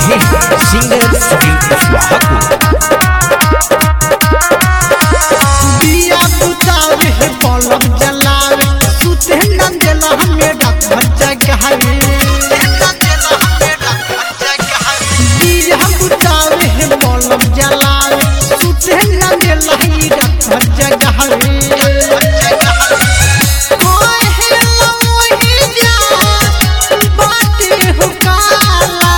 हैं सिंगर सुनील कुशवाहा को दिया बुतावे है बलब जलावे सुते न देला हमें रात भर जगावे दिया बुतावे है बलब जलावे सुते न देला ही रात भर जगावे कोई है लोही जा बाटे हो काला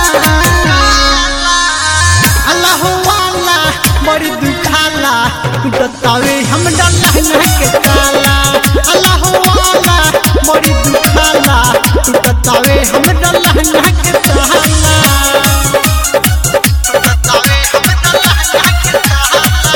अल्लाह वाला बड़ी दुखाला टूटतावे हम डल्ला के ताला अल्लाह वाला बड़ी दुखाला टूटतावे हम डल्ला के ताला टूटतावे हम डल्ला के ताला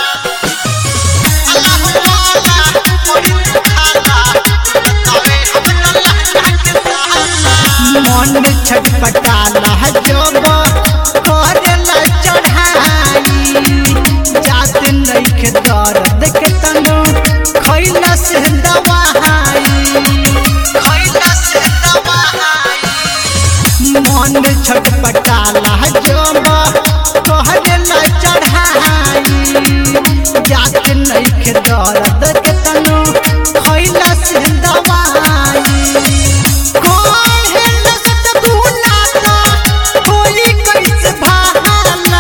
अल्लाह वाला बड़ी दुखाला टूटतावे हम डल्ला के ताला मन छटपटाला जब करेला चढ़ाई जात नइखे दर्द के तनु खैला से दवाई खैला से दवाई मन छटपटाला जब करेला चढ़ाई जात नइखे दर्द के तनु खैला से दवाई कौन है लसत बुनाता होली कैसे भाला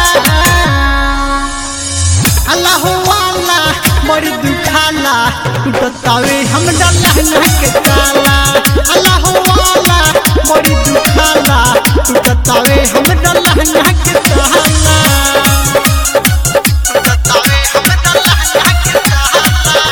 अल्लाह वाला बड़ी दुखाला टूटतावे हम डल्ला के ताला अल्लाह वाला बड़ी दुखाला टूटतावे हम डल्ला के ताला टूटतावे हम डल्ला के ताला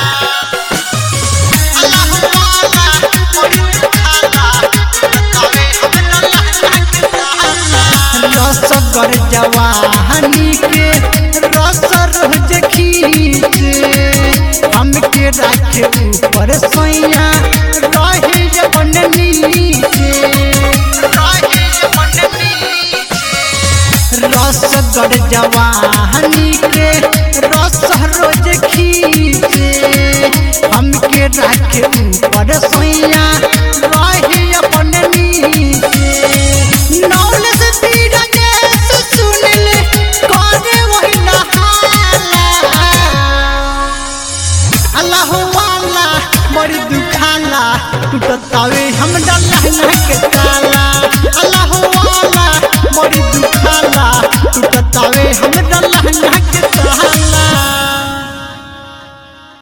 रसगर जवानी के रस रोज खींचे हमके राखे ऊपर सोया रहे अपन नीचे रहे अपन नीचे रसगर जवानी के रस रोज खींचे हमके राखे ऊपर सोया रहे अपन नीचे नौल से पीड़ा के सुनिल करे वही नहाला अल्लाह वाला बड़ी दुखाला टूटतावे हम डल्ला के ताला अल्लाह वाला बड़ी दुखाला टूटतावे हम डल्ला के ताला